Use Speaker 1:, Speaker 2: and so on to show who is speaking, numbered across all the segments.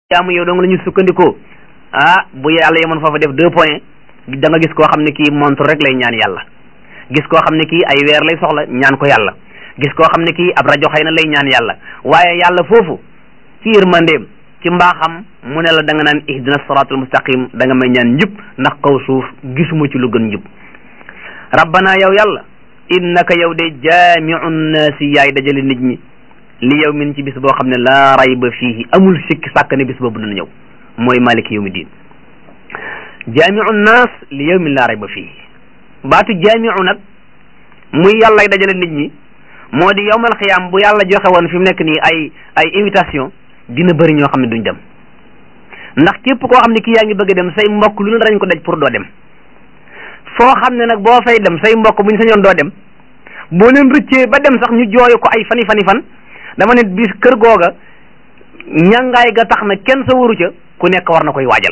Speaker 1: jaamu yow dong la ñu sukkandikoo ah bu yàlla yemoon foofa def deux points da nga gis koo xam ne kii montre rek lay ñaan yàlla gis koo xam ne kii ay weer lay soxla ñaan ko yàlla gis koo xam ne kii ab rajo xëy na lay ñaan yàlla waaye yàlla foofu ci yërmandeem ci mbaaxam mu ne la da nga naan ihdina siratul mustaqim da nga may ñaan njub ndax kaw suuf gisuma ci lu gën njub rabbana yow yàlla innaka yow de jaamiu nnaasi yaay dajale nit ñi li yow min ci bis boo xam ne laa rayba fiihi amul sikki sàkk ne bis boobu dina ñëw mooy maliki yawmi diin jaamiu nnaas li yow min laa rayba fiihi baatu jaamiu nag muy yàllay dajale nit ñi moo di yowmal xiyaam bu yàlla joxe woon fi mu nekk nii ay ay invitation dina bëri ñoo xam ne duñ dem ndax képp koo xam ne kii yaa ngi bëgg a dem say mbokk lu ne danañ ko daj pour doo dem foo xam ne nag boo fay dem say mbokk buñ sañoon doo dem boo leen rëccee ba dem sax ñu jooyu ko ay fani fani fan dama ne bis kër googa ñàngaay ga tax na kenn sa waru ca ku nekk war na koy waajal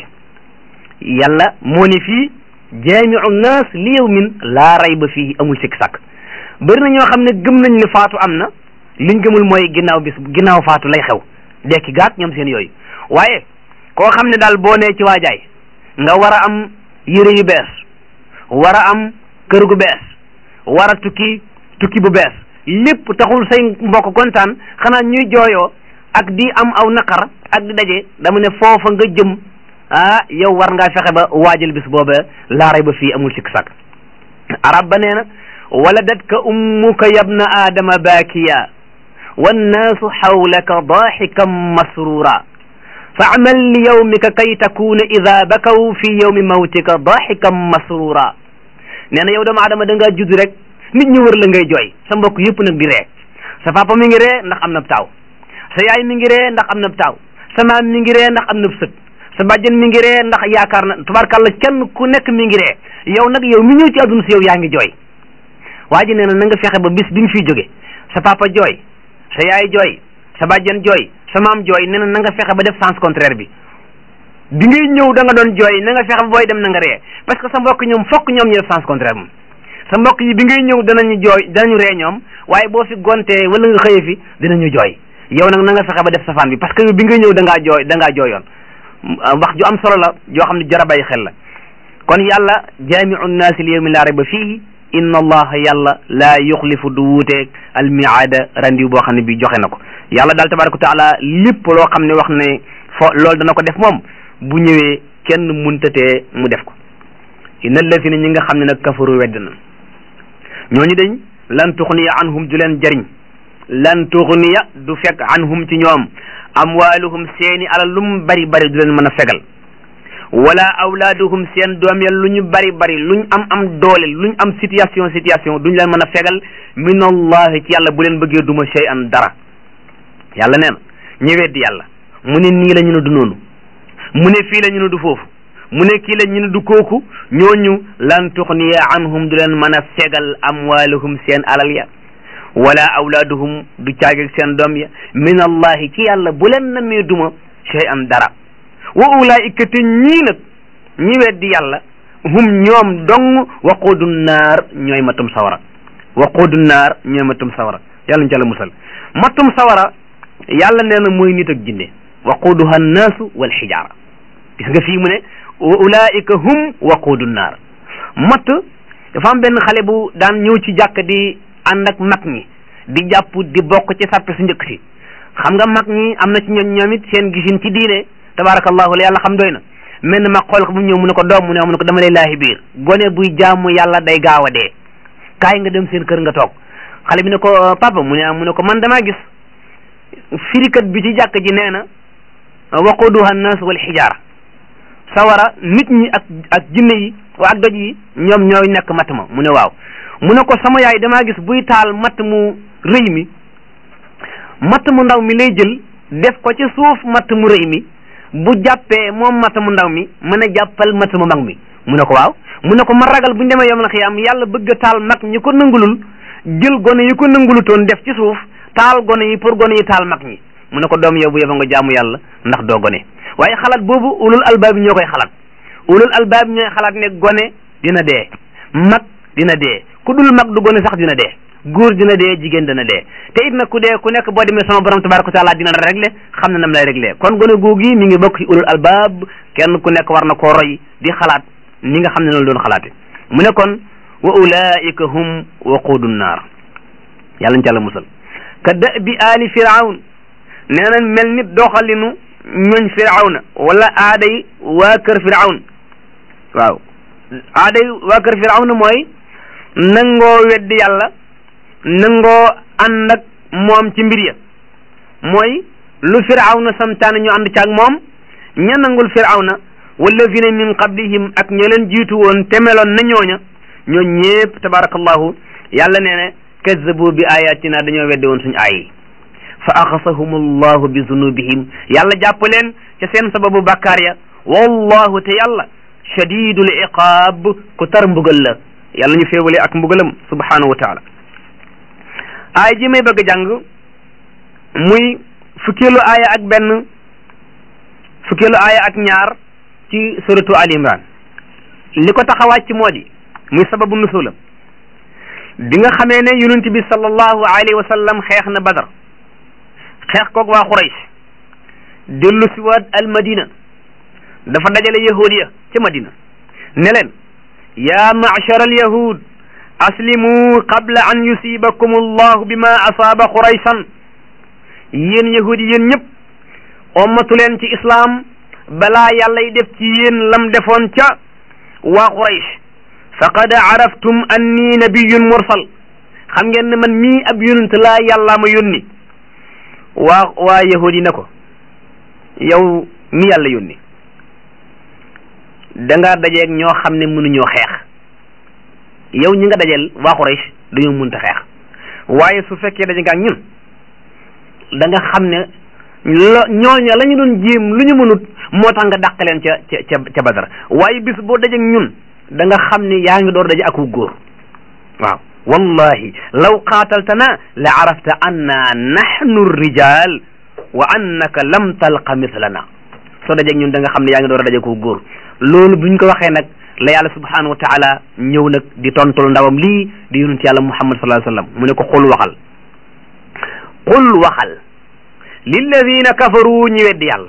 Speaker 1: yàlla moo ne fii jaamiu naas li yawmin laa rayba fii amul sikk sàkk bëri na ñoo xam ne gëm nañ ne faatu am na liñ gëmul mooy ginnaaw bis ginnaaw faatu lay xew dekki gaak ñoom seen yooyu waaye koo xam ne daal boo nee ci waajaay nga war a am yére yu bees war a am kër gu bees war a tukki tukki bu bees lépp taxul say mbokk kontaan xanaa ñuy jooyoo ak di am aw naqar ak di daje dama ne foofa nga jëm ah yow war ngaa fexe ba waajal bis booba laaray ba fii amul sikk sàkk arab ba nee na waladatka ummuka yabna aadama baakiya wannaasu xawlaka daaxikan masrura faamal li yawmika kay takuna ida bakaw fi yawmi mawtika daaxikan masrura nee na yow doomu aadama da ngaa judd rek nit ñi wër la ngay jooy sa mbokk yëpp nag di ree sa papa mi ngi ree ndax am na taaw sa yaay mi ngi ree ndax am na taaw sa maam mi ngi ree ndax am na sët sa bàjjen mi ngi ree ndax yaakaar na tubaarkàlla kenn ku nekk mi ngi ree yow nag yow mi ñëw ci àdduna si yow yaa ngi jooy waa ji nee na na nga fexe ba bis bi nga fiy jóge sa papa jooy sa yaay jooy sa bàjjen jooy sa maam jooy nee na na nga fexe ba def sens contraire bi bi ngay ñëw da nga doon jooy na nga fexe ba booy dem na nga ree parce que sa mbokk ñoom fokk ñoom ñu def sens contraire moom sa mbokk yi bi ngay ñëw danañu jooy danañu ree ñoom waaye boo fi gontee wala nga xëye fi dinañu jooy yow nag na nga fexe ba def safaan bi parce que bi ngay ñëw da ngaa jooy da ngaa jooyoon wax ju am solo la joo xam ne jara bàyyi xel la kon yàlla jaamiu nnaasi li yawmin laa rayba fiihi inna allaha yàlla laa yuxlifu du wuuteeg almiaada randiw boo xam ne bi joxe na ko yàlla daal tabaraka wa taala lépp loo xam ne wax ne fo loolu dana ko def moom bu ñëwee kenn muntatee mu def ko inna allazina ñi nga xam ne nag kafaru wedd na ñooñu dañ lan tuxniya anhum du leen jariñ lan tuxniya du fekk anhum ci ñoom amwaaluhum seeni alal lu mu bari bari du leen mën a fegal wala awlaaduhum seen doom ya lu ñu bari bari luñ am am doole luñ am situation situation duñ leen mën a fegal min allahi ci yàlla bu leen bëggee duma shay an dara yàlla nee na ñu weddi yàlla mu ne nii la ñu ne du noonu mu ne fii la ñu ne du foofu mu ne kii la ñu ne du kooku ñooñu lan tuxniya anhum du leen mën a fegal amwaaluhum seen alal ya wala awlaaduhum du caageg seen doom ya min allahi ci yàlla bu leen namee duma shay an dara wa ulaika te ñii nag ñi weddi yàlla hum ñoom dong waquudu naar ñooy matum sawara waquudu naar ñooy matum sawara yàlla ñu ca la musal matum sawara yàlla nee na mooy nit ak jinne waquuduha annaasu wal xijaara gis nga fii mu ne wa ulaika hum waquudu naar matt dafa am benn xale bu daan ñëw ci jàkk di ànd ak mag ñi di jàpp di bokk ci sàppe su njëkk si xam nga mag ñi am na ci ñoom ñoom it seen gisin ci diine tabarakallahu la yàlla xam doy na mel na mag xool ko bu ñëw mu ne ko doom mu ne mu ne ko dama lay laahi biir gone buy jaamu yàlla day gaaw a dee kaay nga dem seen kër nga toog xale bi ne ko papa mu ne mu ne ko man damaa gis firikat bi ci jàkk ji nee na waquduha annas wal xijaara sawara nit ñi ak ak jinne yi wa ak doj yi ñoom ñooy nekk matt ma mu ne waaw mu ne ko sama yaay damaa gis buy taal matt mu rëy mi matt mu ndaw mi lay jël def ko ci suuf matt mu rëy mi bu jàppee moom matt mu ndaw mi mën a jàppal matt mu mag mi mu ne ko waaw mu ne ko ma ragal bu ñu demee yom la xiyaam yàlla bëgg a taal mag ñi ko nangulul jël gone yi ko nangulutoon def ci suuf taal gone yi pour gone yi taal mag ñi mu ne ko doom yow bu yeba nga jaamu yàlla ndax doo gone waaye xalaat boobu ulul albaab ñoo koy xalaat ulul albaab ñooy xalaat ne gone dina dee mag dina dee ku dul mag du gone sax dina dee góor dina dee jigéen dana dee te it nag ku dee ku nekk boo demee sama borom tabaraka wa taala dina la réglé xam na nam lay réglé kon gone googu mi ngi bokk ci ulul albab kenn ku nekk war na koo roy di xalaat ni nga xam ne noonu doon xalaate mu ne kon wa ulaika hum waquudu naar yàlla ñu ci àlla musal ka da bi aali firawn nee na mel ni doxalinu ñooñ firawna wala aaday waa kër firawn waaw aaday waa kër firawna mooy nangoo weddi yàlla nangoo ànd ak moom ci mbir ya mooy lu firawna santaane ñu ànd ci ak moom ña nangul firawna wallazina min qablihim ak ña leen jiitu woon te meloon na ñooña ñoo ñépp tabarakallahu yàlla nee ne kazzabu bi ayatina dañoo weddi woon suñu aay yi fa axasahum allahu bi zunubihim yàlla jàpp leen ca seen sababu bàkkaar ya wallahu te yàlla shadidul iqaab ku tar mbugal la yàlla ñu féewale ak mbugalam subhanahu wa taala aay ji may bëgg a jàng muy fukkeelu aaya ak benn fukkeelu aaya ak ñaar ci suratu al imran li ko tax a wàcc moo di muy sababu nusulam bi nga xamee ne yonent bi sallallahu alayhi wa sallam xeex na badar xeex koog waa Quraysh dellu si waat al madina dafa dajale yahud ya ca madina ne leen yaa ma'shar al yahud aslimu qabla an yusibakum allahu bima asaaba quraysan yéen yahud yi yéen ñëpp ommatu leen ci islaam balaa yàlla y def ci yéen lam defoon ca waa Quraysh faqad araftum anni nabiyun mursal xam ngeen ne man mii ab yonent laa yàllaa ma yónni waa waa yahud yi ne ko yow mi yàlla yónni da nga dajeeg ñoo xam ne mënuñoo xeex yow ñi nga dajeel waa Quraysh dañoo mënta xeex waaye su fekkee daje nga ak ñun da nga xam ne lo ñooña la ñu doon jéem lu ñu mënut moo tax nga dàq leen ca ca ca ca Badar waaye bis boo dajeeg ñun da nga xam ne yaa ngi door daje ak wu góor waaw wallahi law qaataltana la arafta anna nahnu rijal wa annaka lam talqa mislana soo dajeeg ñun da nga xam ne yaa ngi door a daje ko góor loolu buñ ko waxee nag la yàlla subhanahu wa taala ñëw nag di tontul ndawam lii di yonent yàlla muhammad sallallahu alayhi wasallam mu ne ko xul waxal xul waxal lilladina kafaru ñi weddi yàlla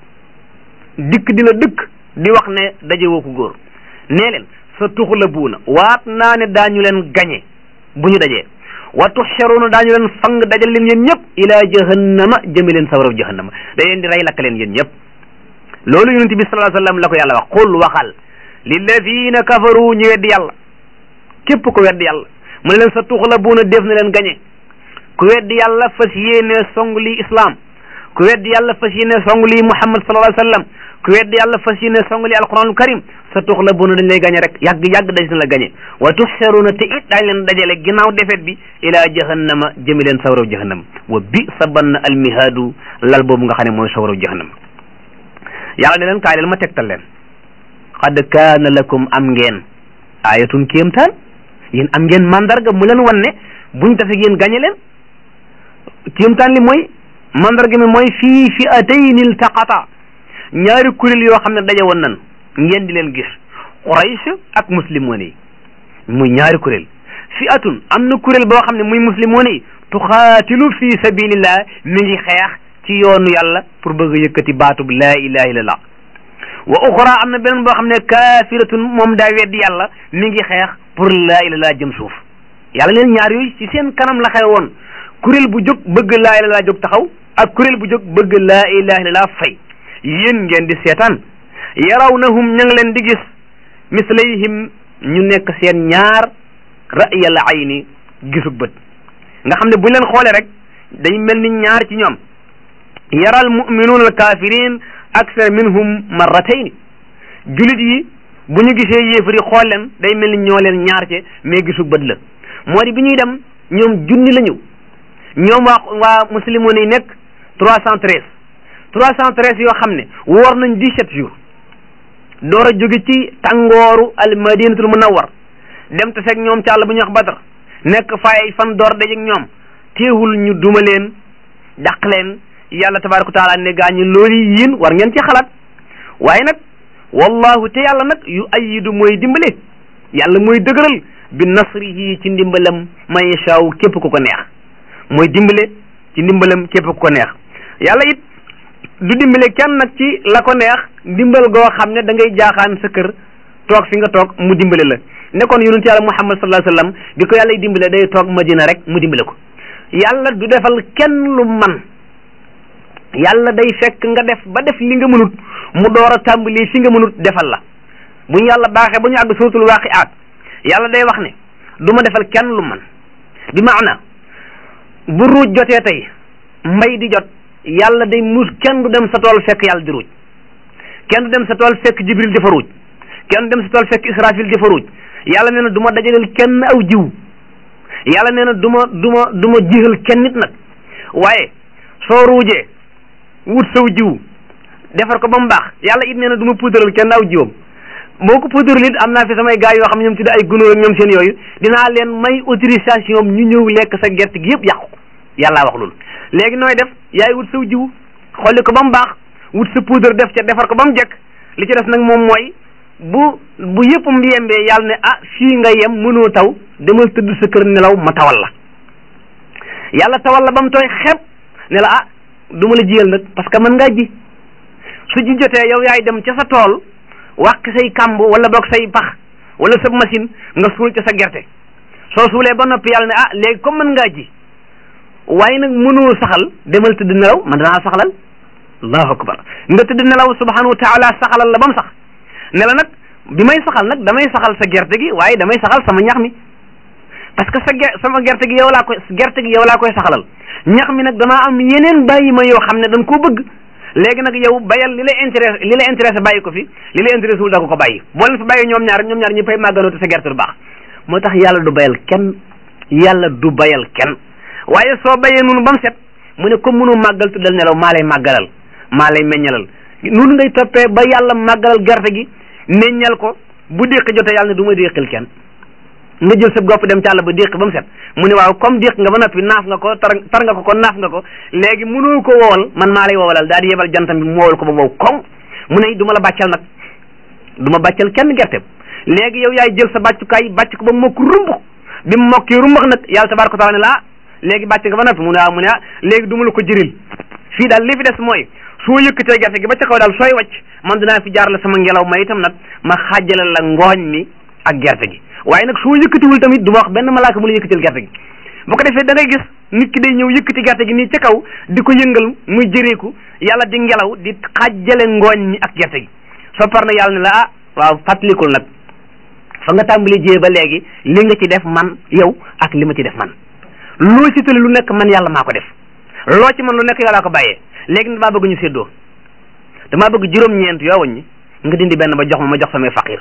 Speaker 1: dikk dina dëkk di wax ne daje woo ko góor nee leen sa tuxlabuuna waat naa ne daañu leen gañe bu ñu dajee wa tuxsharuuna daañu leen fang dajal leen yéen ñëpp ila jahannama jëme leen sawaraw jahannama da leen di rey lakk leen yéen ñëpp loolu yonente bi sallallahu alayhi wasallam la ko yàlla wax qul waxal lilladina kafaru ñu weddi yàlla képp ko weddi yàlla mu ne leen sa tuxlabuuna def na leen gañe ku weddi yàlla fas yéene song lii islam ku weddi yàlla fas yéene song lii muhammad sallallahu alayhi wasallam ku weddi yàlla fas yéene song lii alquranul karim sa tuxlabuuna dañ lay gañe rek yàgg yàgg daj na la gañe wa tuxsaruuna te it daañ leen dajale ginnaaw defet bi ila jahannama jëmi leen sawraw jahannama wa bi sa bann almihaadu lal boobu nga xam ne mooy sawraw jahannama yàlla ne leen kaay leen ma tegtal leen qad kaana lakum am ngeen ayatun kéemtaan yéen am ngeen mandarga mu leen wan ne buñ tase yéen gañe leen kéemtaan li mooy mandarga mi mooy fii fi atayni iltaqata ñaari kuréel yoo xam ne daje woon nan ngeen di leen gis Quraysh ak muslimoon yi muy ñaari kuréel fi atun am na kuréel boo xam ne muy muslimoon yi tuxaatilu fi sabilillah mi ngi xeex ci yoonu yàlla pour bëgg a yëkkati baatub laa ilaha illallah wa uxra am na beneen boo xam ne kaafiratun moom daa weddi yàlla mi ngi xeex pour laa ilaha illallah jëm suuf yàlla leen ñaar yooyu ci seen kanam la xew woon kuréel bu jóg bëgg laa ilaha illallah jóg taxaw ak kuréel bu jóg bëgg laa ilaha illallah fay yéen ngeen di seetaan yarawnahum ña ngi leen di gis mislayhim ñu nekk seen ñaar ra'yal ayni gisug bët nga xam ne bu leen xoolee rek day mel ni ñaar ci ñoom yaral muminuuna al kafirin aksar minhum marratayni julit yi bu ñu gisee yéefari xool leen day mel ni ñoo leen ñaar ce mais gisug bët la moo di bi ñuy dem ñoom junni la ñu ñoom waa waa muslimoon yi nekk trois cent treize trois cent treize yoo xam ne woor nañ dix-sept jours door a jóge ci tàngooru al madinatul munawwar dem te fekk ñoom ci àll bu ñuy wax badar nekk fay fan door dajeek ñoom teewul ñu duma leen dàq leen yàlla tabaraka wa taala ne gaa ñi loolu yéen war ngeen ci xalaat waaye nag wallahu te yàlla nag yu ayidu mooy dimbale yàlla mooy dëgëral bi nasrihi ci ndimbalam man yashaaw képp ku ko neex mooy dimbale ci ndimbalam képp ku ko neex yàlla it du dimbale kenn nag ci la ko neex ndimbal goo xam ne da ngay jaaxaan sa kër toog fi nga toog mu dimbale la nekkoon yonent yàlla muhammad sallallahu alayhi wasallam bi ko yàlla dimbale day toog madina rek mu dimbale ko yàlla du defal kenn lu man yàlla day fekk nga def ba def li nga mënut mu door a tàmbali fi nga mënut defal la bu ñu yàlla baaxee ba ñu àgg suratul waaqiaat yàlla day wax ne du ma defal kenn lu man bi maana bu ruuj jotee tey mbay di jot yàlla day mus kenn du dem sa tool fekk yàlla di ruuj kenn du dem sa tool fekk jibril dafa ruuj kenn du dem sa tool fekk israfil dafa ruuj yàlla nee na du ma dajaleel kenn aw jiw yàlla nee na du ma du ma du ma jixal kenn nit nag waaye soo ruujee wut saw jiw defar ko ba mu baax yàlla it nee na du ma puudaral kenn aw jiwam boo ko puudaral it am naa fi samay gars yoo xam ne ñoom tudde ay gunóor ak ñoom seen yooyu dinaa leen may autorisation ñu ñëw lekk sa gerte gi yëpp yàqu ko yàllaa wax loolu léegi nooy def yaay wut saw jiw xolli ko ba mu baax wut sa poudre def ca defar ko ba mu jekk li ci des nag moom mooy bu bu yëpp mbiyembee yàlla ne ah fii nga yem mënoo taw demal tëdd sa kër nelaw ma tawal la yàlla tawal la ba mu tooy xepp ne la ah du ma la jiyal nag parce que mën ngaa ji su ji jotee yow yaay dem ca sa tool wàq say kàmb wala boog say pax wala sa machine nga suul ca sa gerte soo suulee ba noppi yàlla ne ah léegi comme mën ngaa ji waaye nag mënoo saxal demal tëdd nelaw man danaa saxalal allahu akbar nga tëdd nelaw subhanahu wa taala saxalal la ba mu sax ne la nag bi may saxal nag damay saxal sa gerte gi waaye damay saxal sama ñax mi parce que sa ge sama gerte gi yow laa koy gerte gi yow laa koy saxalal ñax mi nag damaa am yeneen bàyyi ma yoo xam ne dañ koo bëgg léegi nag yow bayal li la intéressé li la intéressé bàyyi ko fi li la intéressé wul da ko ko bàyyi boo leen fi bàyyi ñoom ñaar ñoom ñaar ñu fay màgganoo te sa gerte du baax moo tax yàlla du bayal kenn yàlla du bayal kenn waaye soo bayee noonu ba mu set mu ne comme mënu màggal tuddal nelaw maa lay màggalal maa lay meññalal noonu ngay toppee ba yàlla màggalal gerte gi meññal ko bu déqi jotee yàlla ne du ma déqil kenn nga jël sa gopp dem ci àll ba déq ba mu set mu ne waaw comme déq nga ba noppi naaf nga ko tar tar nga ko kon naaf nga ko léegi mënoo ko wowal man maa lay wowalal daal di yebal jantam bi mu wowal ko ba wow koŋ mu ne du ma la bàccal nag du ma bàccal kenn gerte léegi yow yaay jël sa bàccukaay bàcc ko ba mokk rumbux bi mu mokkee rumbax nag yàlla tabaaraka taala ne la léegi bàcc nga ba noppi mu ne waaw mu ne ah léegi du ma la ko jëril fii daal li fi des mooy soo yëkkatee gerte gi ba ca kaw daal sooy wàcc man dinaa fi jaar la sama ngelaw ma itam nag ma xaajale la ngooñ mi ak gerte gi waaye nag soo yëkkatiwul tamit du ma wax benn malaaka mu la yëkkatil gerte gi bu ko defee da ngay gis nit ki day ñëw yëkkati gerte gi nii ca kaw di ko yëngal muy jëreeku yàlla di ngelaw di xaajale ngooñ mi ak gerte gi soo par na yàlla ne la ah waaw fàttalikul nag fa nga tàmbali jiyee ba léegi li nga ci def man yow ak li ma ci def man loo ci tëli lu nekk man yàlla maa ko def loo ci man lu nekk yàllaa ko bàyyee léegi damaa bëgg ñu séddoo damaa bëgg juróom-ñeent yoo waññi nga dindi benn ba jox ma ma jox samay faqir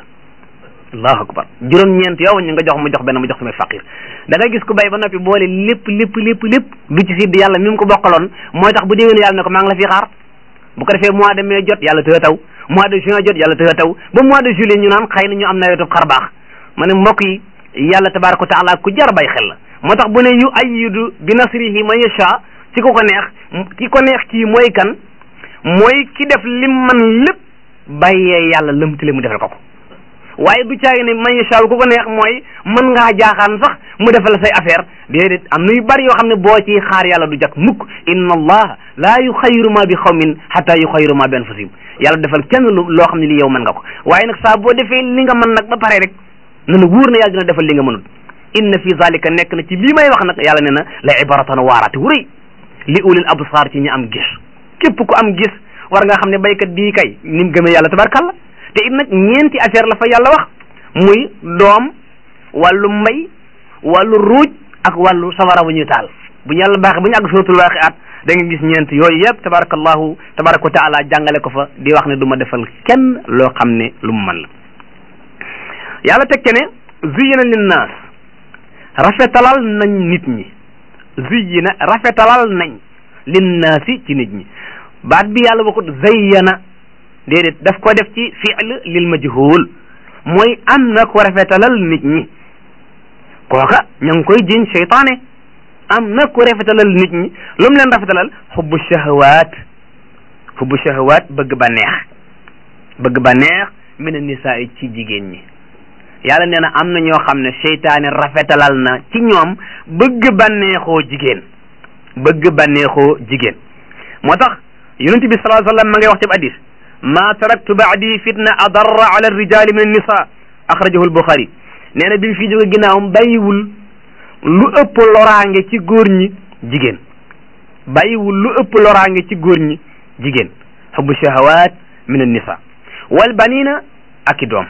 Speaker 1: allahu akbar juróom-ñeent yoo waññi nga jox ma jox benn ma jox samay faqir da ngay gis ku bay ba noppi boole lépp lépp lépp lépp du ci sidd yàlla mi mu ko bokkaloon mooy tax bu déwén yàlla ne ko maa ngi la fi xaar bu ko defee mois de mai jot yàlla tëë taw mois de juin jot yàlla tëë taw ba mois de juillet ñu naan xëy na ñu am nawetu xar baax ma ne mbokk yi yàlla tabaraka wa taala ku jar bay xel la moo tax bu ne yu ayyidu bi nasrihi man yasha ci ko ko neex ki ko neex kii mooy kan mooy ki def lim man lépp bàyyee yàlla lëmtale mu defal ko ko waaye du caagi ne man yasha ku ko neex mooy mën ngaa jaaxaan sax mu defal say affaire déedéet am na yu bari yoo xam ne boo ci xaar yàlla du jak mukk inna allah laa yuxayiru ma bi xawmin hatta yuxayiru ma bi anfusihim yàlla defal kenn lu loo xam ne li yow mën nga ko waaye nag saa boo defee li nga mën nag ba pare rek na na wóor na yàlla dina defal li nga mënul inna fi zalika nekk na ci lii may wax nag yàlla ne na la ibaratan waaraate wu rëy li ulil absar ci ñi am gis képp ku am gis war nga xam ne baykat bii kay ni mu gëmee yàlla tabarkalla te it nag ñeenti affaire la fa yàlla wax muy doom wàllu mbay wàllu ruuj ak wàllu sawara bu ñuy taal bu ñu yàlla baaxee bu ñu àgg suratul waaqiat da nga gis ñeent yooyu yëpp tabarakallahu tabaraka wa taala jàngale ko fa di wax ne du ma defal kenn loo xam ne lu mu mën la yàlla teg ce ne zuyina linnaas rafetalal nañ nit ñi zuyina rafetalal nañ linnaasi ci nit ñi baat bi yàlla waxut zayyana déedéet daf ko def ci fi'l lil majhul mooy am na ko rafetalal nit ñi kooka ña ngi koy jiñ seytaane am na ko rafetalal nit ñi lu mu leen rafetalal xubbu shahawaat xubbu shahawaat bëgg ba neex bëgg ba neex min a nisaa ci jigéen ñi yàlla nee na am na ñoo xam ne seytaane rafetalal na ci ñoom bëgg bànneexoo jigéen bëgg bànneexoo jigéen moo tax yonent bi sallallahu alayhi wa sallam ma ngay wax ci hadis ma taraktu baadi fitna adarra ala rijali min annisa axrajahu albuxaari nee na bi mu fi jóge ginnaawam bàyyiwul lu ëpp loraange ci góor ñi jigéen bàyyiwul lu ëpp loraange ci góor ñi jigéen xubbu shahawat min annisa wal banina ak i doom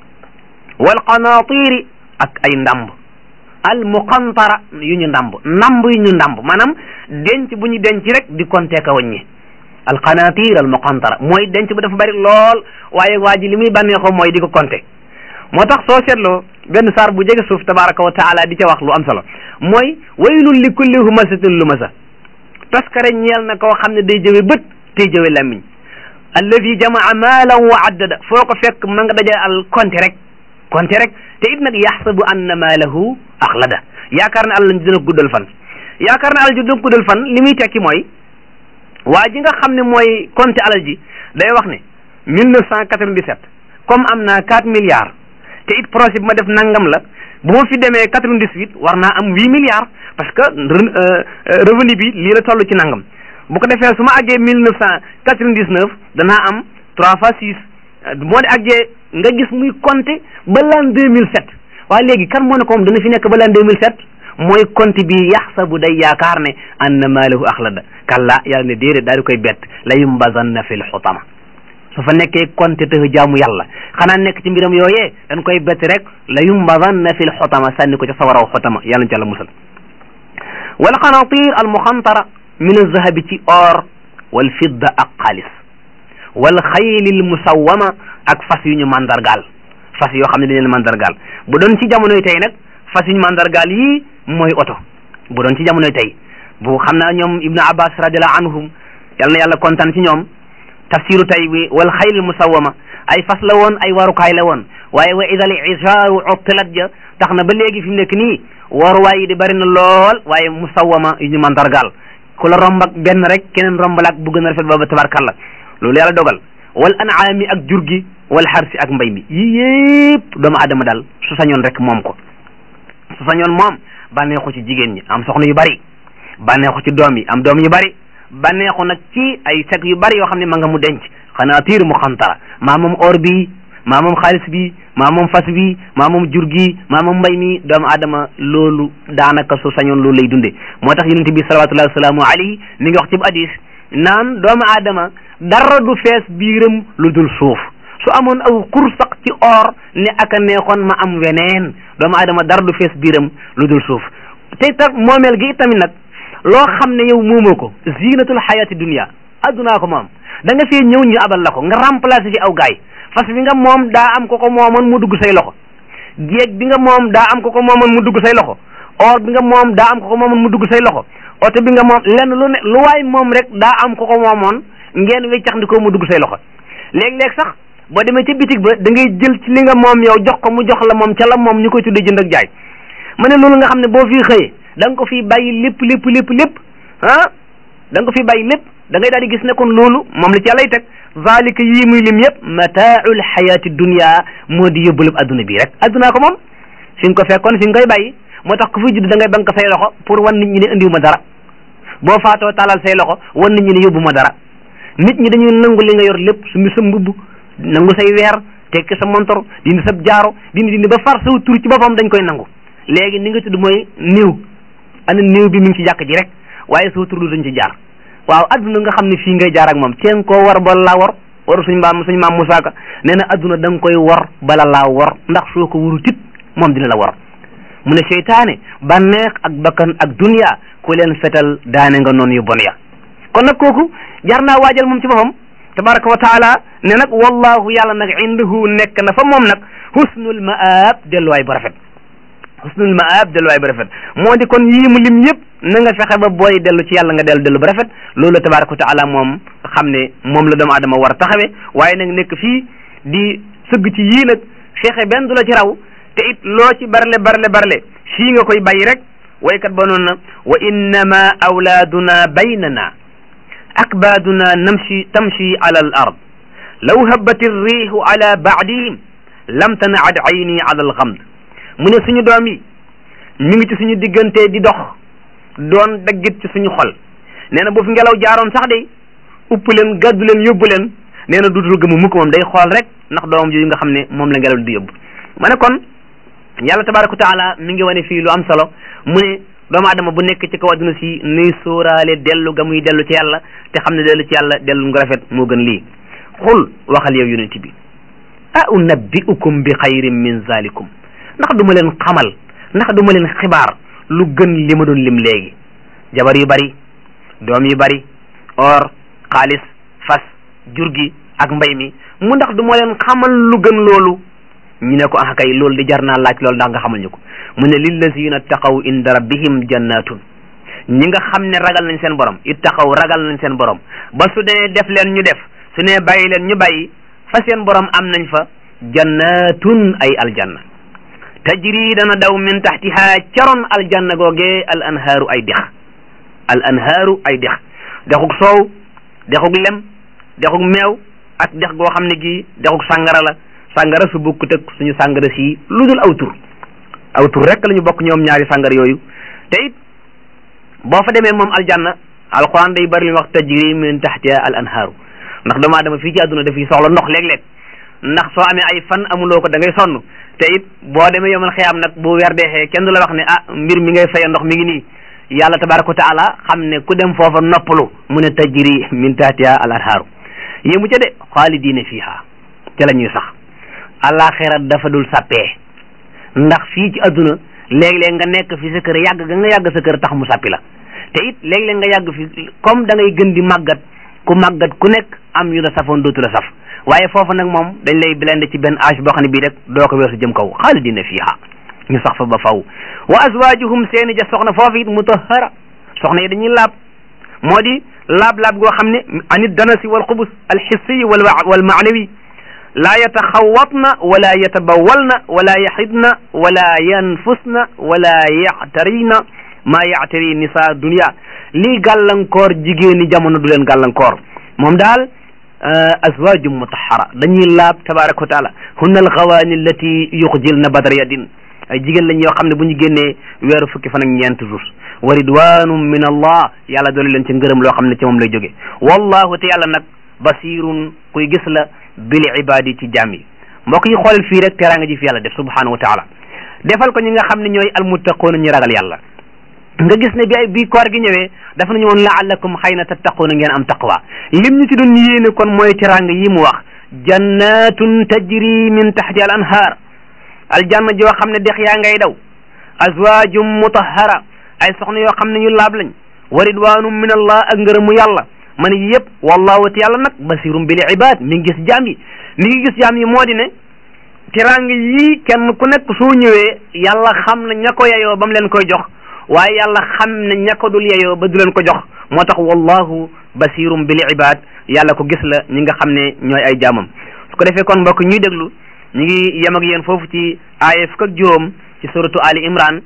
Speaker 1: wal qanaatiri ak ay ndamb al muqantara yu ñu ndamb ndamb yu ñu ndamb maanaam denc bu ñu denc rek di compter ka wàññi al qanatir al muqantara mooy denc bu dafa bari lool waaye waa ji li muy bànneexoo mooy di ko compter moo tax soo seetloo benn saar bu jege suuf tabaraka wa taala di ca wax lu am solo mooy waylun li kulli humasatin lumasa taskare ñeel na koo xam ne day jëwe bët tey jëwe làmmiñ alladi jamaa maalan wa addada foo ko fekk ma nga daja al compter rek compter rek te it nag yaxsabu anna maalahu axlada yaakaar ne àll dina guddal fan yaakaar ne alal ji dina guddal fan li muy tekki mooy waa ji nga xam ne mooy compter alal ji day wax ne mille neuf cent quatre-vingt-dix-sept comme am naa quatre milliards te it projet bi ma def nangam la bu ma fi demee quatre-vingt-dix-huit war naa am huit milliards parce que revenu bi lii la toll ci nangam bu ko defee su ma àggee mille neuf cent quatre-vingt-dix-neuf danaa am trois fois six moo di àggee nga gis muy compter ba l'an deux mille sept waaye léegi kan moo ne ko moom dana fi nekk ba l'an deux mille sept mooy compte bi yaxsabu day yaakaar ne anna maalahu axlada kalla yàlla ne déedéet daal di koy bett la yumbazanna fil xutama su fa nekkee compte te jaamu yàlla xanaa nekk ci mbiram yooyee dañ koy bett rek la yumbazanna fil xutama sànni ko ca sawaraw xutama yàlla na ci yàlla musal wal qanatir al muxantara min alzahabi ci or wal fidda ak xaalis wal xaylil musawwama ak fas yu ñu mandargaal fas yoo xam ne dañ leen mandargaal bu doon ci jamonoy tey nag fas yu ñu mandargaal yii mooy oto bu doon ci jamonoy tey bu xam naa ñoom ibnu abbas radiallahu anhum yal na yàlla kontaan ci ñoom tafsiru tay bi wal xaylil musawwama ay fas la woon ay warukaay la woon waaye wa idal isaaru uttilat ja tax na ba léegi fi mu nekk nii waruwaay yi di bari na lool waaye musawwama yu ñu mandargaal ku la romb ak benn rek keneen romb la ak bu gën a rafet booba tabarkalla loolu yàlla dogal wal anaami ak jur gi wal xarsi ak mbay mi yii yëpp doomu adama daal su sañoon rek moom ko su sañoon moom bànneexu ci jigéen ñi am soxna yu bari bànneexu ci doom yi am doom yu bari bànneexu nag ci ay sek yu bari yoo xam ne ma nga mu denc xanaa tiir mu xantara maa moom or bi maa moom xaalis bi maa moom fas bi maa moom jur gi maa moom mbay mi doomu adama loolu daanaka su sañoon loolu lay dunde moo tax yonente bi salawatullahi wasalaamu alayhi mi ngi wax ci bu hadis naan doomu aadama dara du fees biiram lu dul suuf su amoon aw xur sax ci or ne aka neexoon ma am weneen doomu aadama dara du fees biiram lu dul suuf te tax moomeel gi tamit nag loo xam ne yow moomoo ko zinatul xayati dunia addunaa ko moom da nga fee ñëw ñu abal la ko nga remplacer fi aw gaay fas bi nga moom daa am ko ko moomoon mu dugg say loxo jéeg bi nga moom daa am ko ko moomoon mu dugg say loxo or bi nga moom daa am ko ko moomoon mu dugg say loxo oto bi nga moom lenn lu ne lu waay moom rek daa am ko ko moomoon ngeen weccax ndikoo mu dugg say loxo léeg-léeg sax boo demee ca bitig ba da ngay jël ci li nga moom yow jox ko mu jox la moom ca la moom ñu koy tuddee jënd ak jaay ma ne loolu nga xam ne boo fii xëyee da nga ko fii bàyyi lépp lépp lépp lépp ah da nga ko fii bàyyi lépp da ngay daal di gis ne kon loolu moom la ci yàllay teg zalika yii muy lim yëpp mataaul xayaati dunia moo di yóbbalub adduna bii rek addunaa ko moom fi nga ko fekkoon fi nga koy bàyyi moo tax ku fi judd da ngay bank say loxo pour wan nit ñi ne indiwu ma dara boo faatoo talal say loxo wan nit ñi ne yóbbu ma dara nit ñi dañuy nangu li nga yor lépp su mi sa mbubb nangu say weer tekki sa montor dindi sa jaaro dindi dindi ba far saw tur ci boppam dañ koy nangu léegi ni nga tudd mooy néew ana néew bi mi ngi ci jàkk ji rek waaye saw tur lu dañ ci jaar waaw adduna nga xam ne fii ngay jaar ak moom teen koo war bala laa war waru suñ maam suñ maam Musaa Ka nee na adduna da nga koy war bala laa war ndax soo ko waru tit moom dina la war mu ne seytaane bànneex ak bakkan ak dunya ku leen fetal daane nga noonu yu bon ya kon nag kooku jar naa waajal moom ci boppam tabaraka wa taala ne nag wallahu yàlla nag indahu nekk na fa moom nag husnul maab delluwaay bu rafet husnul maab delluwaay bu rafet moo di kon yii mu lim yëpp na nga fexe ba booy dellu ci yàlla nga dellu dellu bu rafet loolu la tabaraka wa taala moom xam ne moom la doomu adama war a taxawe waaye nag nekk fii di sëgg ci yii nag fexe benn du la ci raw te it loo ci barle barle barle fii nga koy bàyyi rek waykat ba noonu na wa innama awlaaduna baynana akbaaduna namshi tamshi ala al ard law habbat irrihu ala baadihim lam tanaad ayni ala alxamd mu ne suñu doom yi ñu ngi ci suñu diggante di dox doon daggit ci suñu xol nee na bu fi ngelaw jaaroon sax de upp leen gàddu leen yóbbu leen nee na duutul gëmu mukk moom day xool rek ndax doomam jooju nga xam ne moom la ngelaw di yóbbu ma ne kon yàlla tabaraka wa taala mi ngi wane fii lu am solo mu ne doomu adama bu nekk ci kaw adduna si nuy sóoraale dellu ga muy dellu ci yàlla te xam ne dellu ci yàlla dellu nga rafet moo gën lii xul waxal yow yonent bi a unabbiukum bi xayrin min zalikum ndax du ma leen xamal ndax du ma leen xibaar lu gën li ma doon lim léegi jabar yu bari doom yu bari or xaalis fas jur gi ak mbay mi mu ndax du ma leen xamal lu gën loolu ñu ne ko ah kay loolu di jar naa laaj loolu ndax nga xamal ñu ko mu ne lillazina taqaw inda rabbihim jannatun ñi nga xam ne ragal nañ seen borom ittaqaw ragal nañ seen borom ba su dee def leen ñu def su ne bàyyi leen ñu bàyyi fa seen borom am nañ fa jannatun ay aljanna tajri dana daw min taxtiha caroon aljanna googee al anhaaru ay dex al anhaaru ay dex dexug soow dexug lem dexug meew ak dex goo xam ne gii dexug sàngara la sàngara su bokkut ak suñu sàngara si lu dul aw tur aw tur rek la ñu bokk ñoom ñaari sàngara yooyu te it boo fa demee moom aljanna alquran day bari li wax tajri min taxtiha al anhaaru ndax doomu aadama fii ci àdduna dafiy soxla ndox léeg-léeg ndax soo amee ay fan amuloo ko da ngay sonn te it boo demee yomal xiyaam nag bu weer deexee kenn du la wax ne ah mbir mi ngay faye ndox mi ngi nii yàlla tabaraka wa taala xam ne ku dem foofa noppalu mu ne tajri min tahtiha al anhaaru yéemu ca de xaalidiina fiiha ca la ñuy sax alaxira dafa dul sàppee ndax fii ci adduna léeg-léeg nga nekk fi sa kër yàgg ga nga yàgg sa kër tax mu sàppi la te it léeg-léeg nga yàgg fi comme da ngay gën di màggat ku màggat ku nekk am yu la safoon dootu la saf waaye foofu nag moom dañ lay blende ci benn âge boo xam ne bii rek doo ko weesu jëm kaw xaalidina fiiha ñu sax fa ba faw wa azwajuhum seeni ja soxna foofu it mutahara soxna yi dañuy laab moo di laab-laab goo xam ne anit danasi wal xubus alxissiyi wal wal maanawi laa yataxawatna wala yatabawalna wala yaxidna wala yanfusna wala yaxtarina maa yaxtari nisa dunia lii gàllankoor jigéeni jamono du leen gàllankoor moom daal azwajum mutahara dañuy laab tabaraka wa taala hunna alxawaani allati yuxjilna badar yadin ay jigéen lañ yoo xam ne bu ñu génnee weeru fukki fan ak ñeent jours wa ridwanum min allah yàlla doole leen ci ngërëm loo xam ne ci moom lay jóge wallahu te yàlla nag basirun kuy gis la bil ibadi ci jaam yi mbokk yi xoolal fii rek teraanga ji fi yàlla def subhanahu wa taala defal ko ñi nga xam ne ñooy almuttaquuna ñu ragal yàlla nga gis ne bi ay bi koor gi ñëwee dafa nañu woon laallakum xëy na tattaquuna ngeen am taqwa lim ñu ci doon yéene kon mooy teraanga yi mu wax jannatun tajri min taxti al anhaar aljanna joo xam ne dex yaa ngay daw azwaajum mutahara ay soxna yoo xam ne ñu laab lañ wa ridwanum min allah ak ngërëmu yàlla man yi yëpp wallahu te yàlla nag basirum bil ibad mi ngi gis jaam yi mi ngi gis jaam yi moo di ne teraanga yii kenn ku nekk soo ñëwee yàlla xam na ña ko yeyoo ba mu leen koy jox waaye yàlla xam ne ña ko dul yeyoo ba du leen ko jox moo tax wallahu basirum bil ibad yàlla ko gis la ñi nga xam ne ñooy ay jaamam su ko defee kon mbokk ñuy déglu ñu ngi yem ak yéen foofu ci aaya fukk ak juróom ci suratu ali imran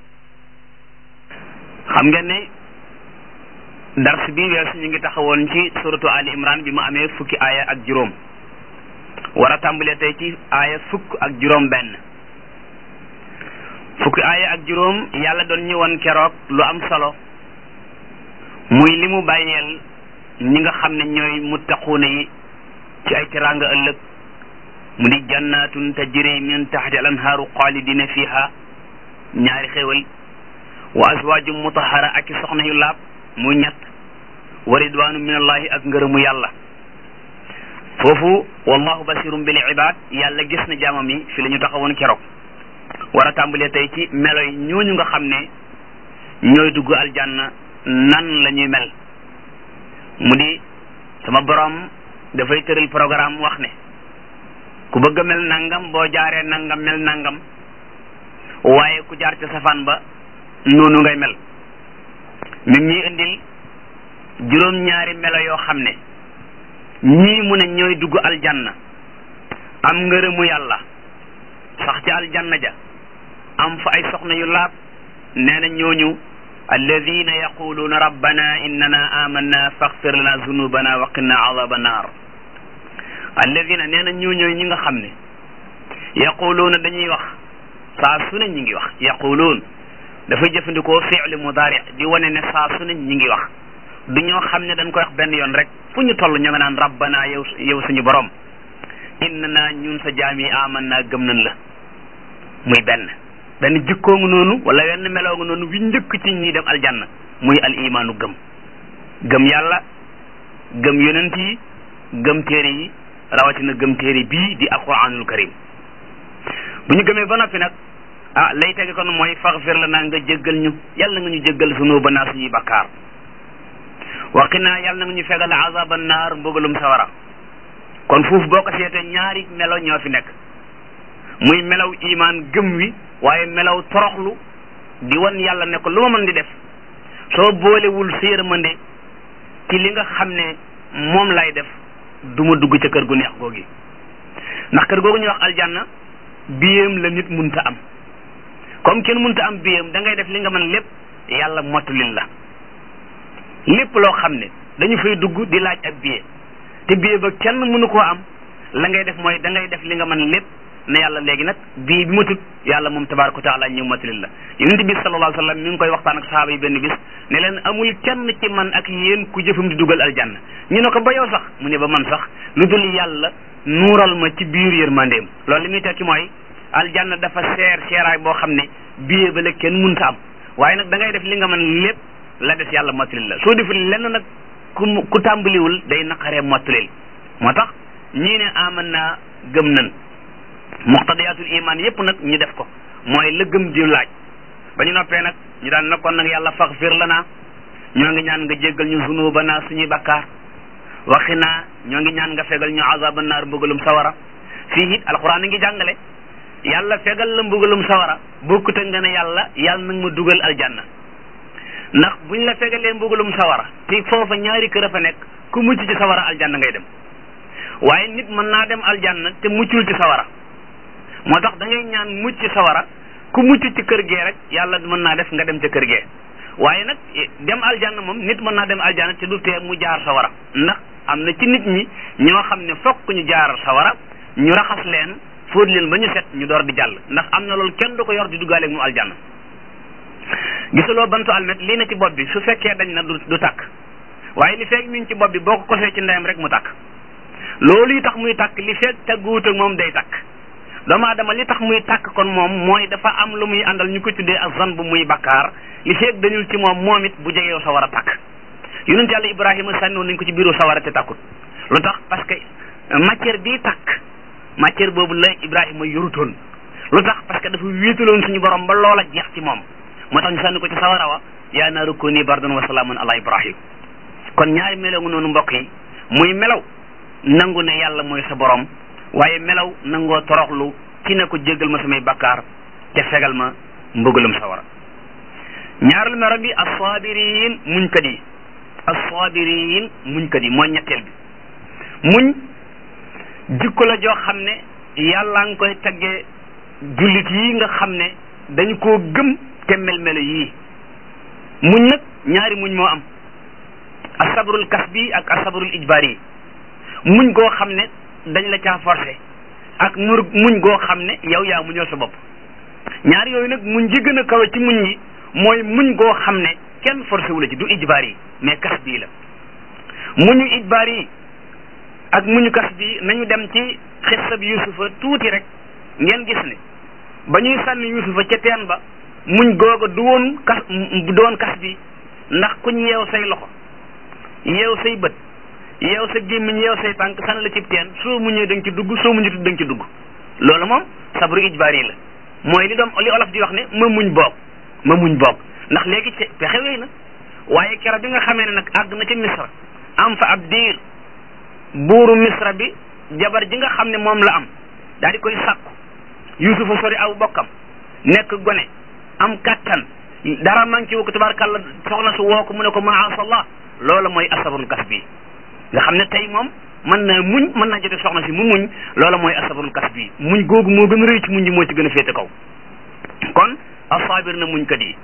Speaker 1: xam ngeen ne dars bi weesu ñu ngi taxawoon ci suratu ali imran bi mu amee fukki aaya ak juróom war a tàmbalee tey ci aaya fukk ak juróom benn fukki aaya ak juróom yàlla doon ñëwoon keroog lu am solo muy li mu bàyyeel ñi nga xam ne ñooy muttaquuna yi ci ay teraanga ëllëg mu di jannatun tajri min taxti al anhaaru xaalidina fiha ñaari xéewal wa azwaajum mutahara ak i soxna yu laab muy ñett wa ridwanu min allahi ak ngërëmu yàlla foofu wallahu basirum bil ibad yàlla gis na jaamam yi fi la ñu taxawoon keroog war a tàmbalee tey ci melo yi ñooñu nga xam ne ñooy dugg aljanna nan la ñuy mel mu di sama borom dafay tëral programme wax ne ku bëgg a mel nangam boo jaaree nangam mel nangam waaye ku jaar ca safaan ba noonu ngay mel mi ñuy indil juróom-ñaari melo yoo xam ne ñii mu ne ñooy dugg aljanna am ngërëmu yàlla sax ca aljanna ja am fa ay soxna yu laab nee na ñooñu alladina yaquluuna rabbana innana amanna faxfir lana zunubana wa qina adaba naar alladina nee na ñooñooy ñi nga xam ne yaquluuna dañuy wax saa su ne ñi ngi wax yaquluun dafay jëfandikoo fi'li mudaari di wane ne saa su ne ñi ngi wax du ñoo xam ne dañ koy wax benn yoon rek fu ñu toll ñoo nga naan rabbana yow yow suñu borom inna naa ñun sa jaam yi aman naa gëm nañ la muy benn benn jikkoo nga noonu wala wenn meloo nga noonu wi njëkk ci ñi dem aljanna muy al imaanu gëm gëm yàlla gëm yonent yi gëm téere yi rawatina gëm téere bii di alquranul karim bu ñu gëmee ba noppi nag ah lay tege kon mooy faxfir la naa nga jéggal ñu yàlla nga ñu jéggal sunu ba naa suñuy bakkaar waqinaa yàlla nga ñu fegal azaba naar mbugalum sawara kon foofu boo ko seetee ñaari melo ñoo fi nekk muy melaw imaan gëm wi waaye melaw toroxlu di wan yàlla ne ko lu ma mën di def soo boolewul sa yërmande ci li nga xam ne moom lay def du ma dugg ca kër gu neex googi ndax kër googu ñuy wax aljanna biyam la nit munta am comme kenn munta am biyam da ngay def li nga mën lépp yàlla mottulil la lépp loo xam ne dañu fay dugg di laaj ak biye te biye ba kenn mënu koo am la ngay def mooy da ngay def li nga mën lépp ne yàlla léegi nag bii bi ma tut yàlla moom tabaraka wa taala ñëw matalil la yonent bi sallallahu alayhi wa sallam mi ngi koy waxtaan ak sahaaba yi benn bis ne leen amul kenn ci man ak yéen ku jëfam di dugal aljanna ñu ne ko ba yow sax mu ne ba man sax lu dul yàlla nuural ma ci biir yërmandeem loolu li muy tekki mooy aljanna dafa seer seeraay boo xam ne biye ba la kenn munta am waaye nag da ngay def li nga mën lépp la des yàlla motalil la soo deful lenn nag ku ku tàmbaliwul day naqaree motalil moo tax ñii ne aman naa gëm nan muqtadiyatul iman yépp nag ñu def ko mooy la gëm di laaj ba ñu noppee nag ñu daan na kon nag yàlla faghfir lana ñoo ngi ñaan nga jéggal ñu zunubana suñuy bakkaar waxi naa ñoo ngi ñaan nga fegal ñu azaba naar mbugalum sawara fii it alquran a ngi jàngale yàlla fegal la mbugalum sawara bokkut ak nga ne yàlla yàlla nag ma dugal aljanna ndax buñ la fegalee mbugalum sawara te foofa ñaari kër a fa nekk ku mucc ci sawara aljanna ngay dem waaye nit mën naa dem aljanna te muccul ci sawara moo tax da ngay ñaan mucc ci sawara ku mucc ci kër gee rek yàlla mën naa def nga dem ca kër gee waaye nag dem aljanna moom nit mën naa dem aljanna te du tee mu jaar sawara ndax am na ci nit ñi ñoo xam ne fokk ñu jaar sawara ñu raxas leen fóot leen ba ñu set ñu door di jàll ndax am na loolu kenn du ko yor di duggaaleeg mu aljanna gisuloo bantu almet lii na ci bopp bi su fekkee dañ na du du takk waaye li fekk mi ngi ci bopp bi boo ko kosee ci ndeyam rek mu takk loolu yi tax muy takk li fekk tagguwut ak moom day takk doomu aadama li tax muy takk kon moom mooy dafa am lu muy àndal ñu ko tuddee ak zan bu muy bakkaar li fekk dañul ci moom moom it bu jegew sa war a takk yonent yàlla ibrahima sànniwoon nañ ko ci biiru sawara te takkut lu tax parce que matière bii takk matière boobu la ibrahima yorutoon lu tax parce que dafa wéetaloon suñu borom ba loola jeex ci moom moo tax ñu sànni ko ci sawara wa yaa naaru kuuni bardan wa salaaman ala ibrahim kon ñaari melaw nga noonu mbokk yi muy melaw nangu ne yàlla mooy sa borom waaye melaw nangoo toroxlu ci ne ko jéggal ma samay bakkaar te fegal ma mbëggalum sawara ñaareelu melo bi assaabiriin muñkat yi assaabiriin muñkat yi mooy ñetteel bi muñ jikko la joo xam ne yàlla nga koy taggee jullit yi nga xam ne dañu koo gëm te mel-melo yii muñ nag ñaari muñ moo am asabrul kasbi ak asabrul ijbaari muñ goo xam ne dañ la caa forcé ak mur muñ goo xam ne yow yaa muñal sa bopp ñaar yooyu nag muñ ji gën a kawe ci muñ yi mooy muñ goo xam ne kenn forcé wu la ci du ijbaar yi mais kas bii la muñu ijbaar yi ak muñu kas bi nañu dem ci xissab yusufa tuuti rek ngeen gis ne ba ñuy sànni yusufa ca teen ba muñ googa du woon kas du woon kas bi ndax kuñ yeew say loxo yeew say bët yeew sa gémmiñ yeew say tànk sànni la cib teen soo muñee da nga ci dugg soo muñu da nga ci dugg loolu moom sabru ijbaar yi la mooy li doom li olof di wax ne ma muñ boog ma muñ boog ndax léegi ci pexe wéy na waaye kero bi nga xamee ne nag àgg na ca misra am fa ab diir buuru misra bi jabar ji nga xam ne moom la am daal di koy sàkku yusufa sori aw bokkam nekk gone am kattan dara manqué wu ko tabarkàlla soxna su woo ko mu ne ko maasallah loola mooy asabrul kas bi nga xam ne tey moom mën naa muñ mën naa jote soxna si mu muñ loola mooy asabrul kas bi muñ googu moo gën a rëy ci muñ yi moo ci gën a féete kaw kon asaabir na muñkat yi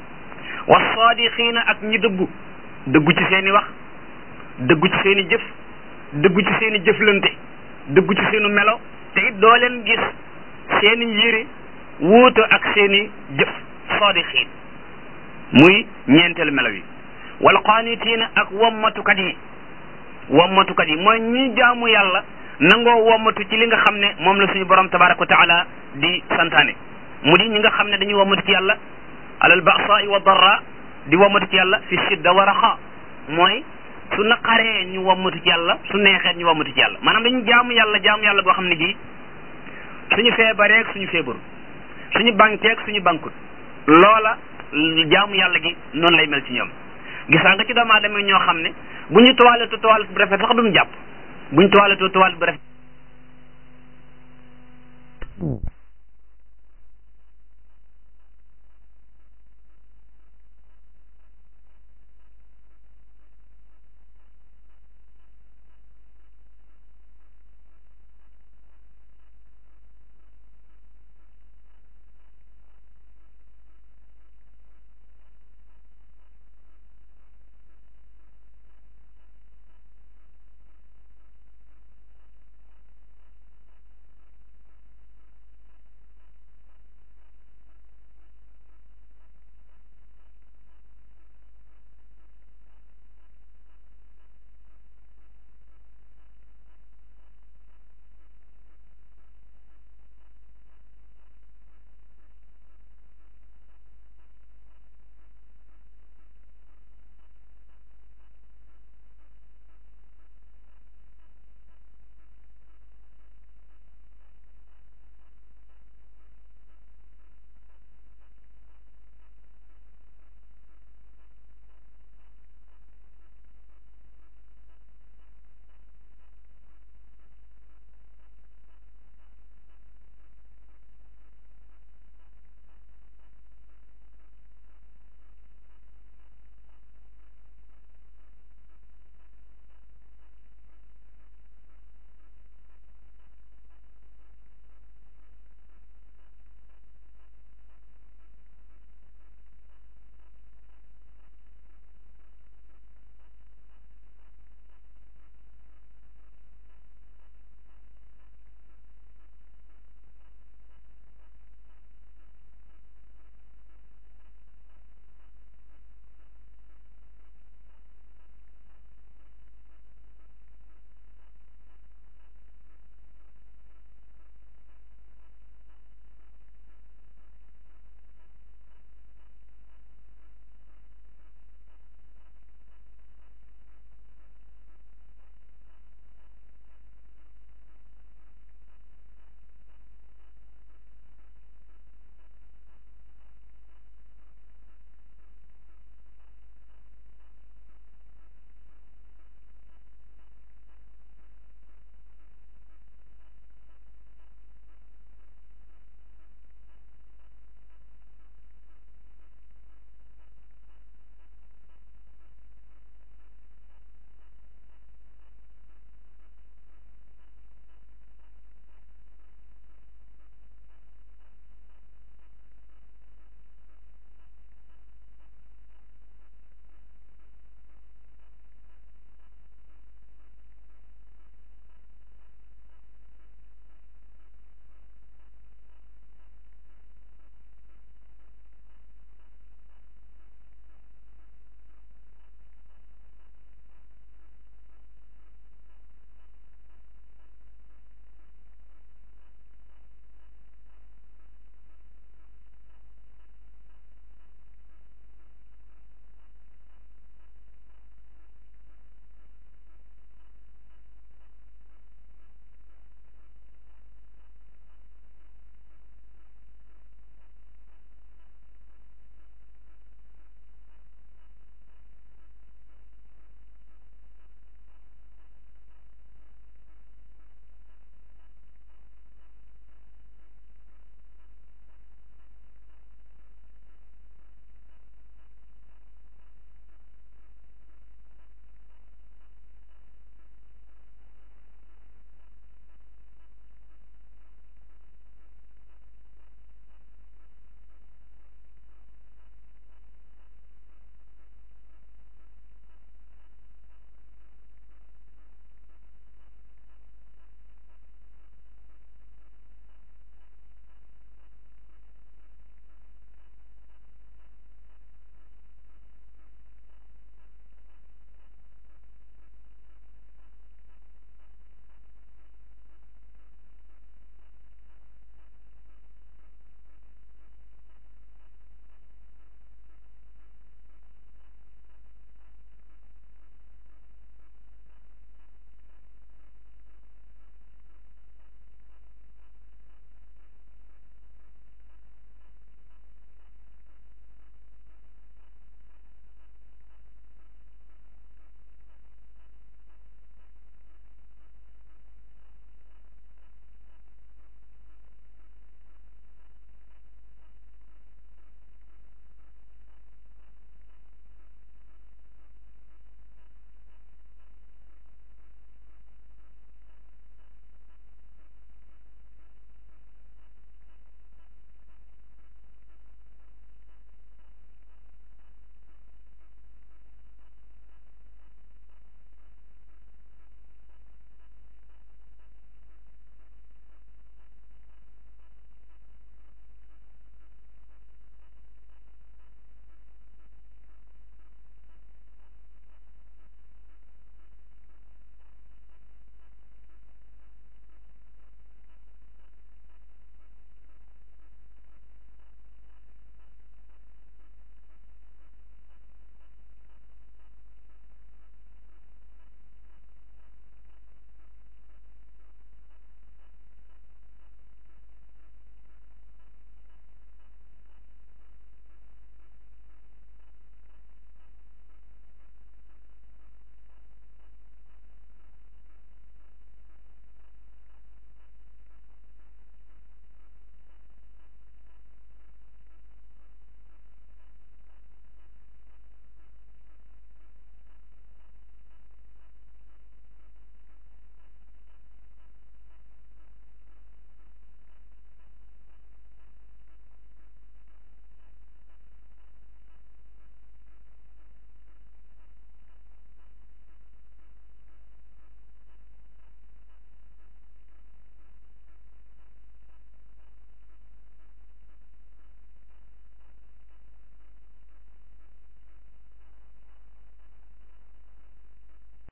Speaker 1: wasaadiqiina ak ñi dëggu dëggu ci seeni wax dëggu ci seeni jëf dëggu ci seeni jëflante dëggu ci seenu melo te it doo leen gis seeni yére wuuto ak seeni jëf saadixiin muy ñeenteelu melo yi wal qaanitiina ak wommatukat yi wommatukat yi mooy ñi jaamu yàlla nangoo wommatu ci li nga xam ne moom la suñu borom tabaraka wa taala di santaane mu di ñi nga xam ne dañuy wommatu ci yàlla alal ba'saai wa darra di wommatu ci yàlla fi shidda wa raxa mooy su naqaree ñu wommatu ci yàlla su neexee ñu wommatu ci yàlla maanaam dañu jaamu yàlla jaamu yàlla boo xam ne gi suñu feebareeg suñu feebaru suñu bankeeg suñu bankut loola jaamu yàlla gi noonu lay mel ci ñoom gisaa nga ci doomu aadama ñoo xam ne bu ñu toiletoo toilette bu rafet sax duñu jàpp bu ñu toiletoo toilette bu rafet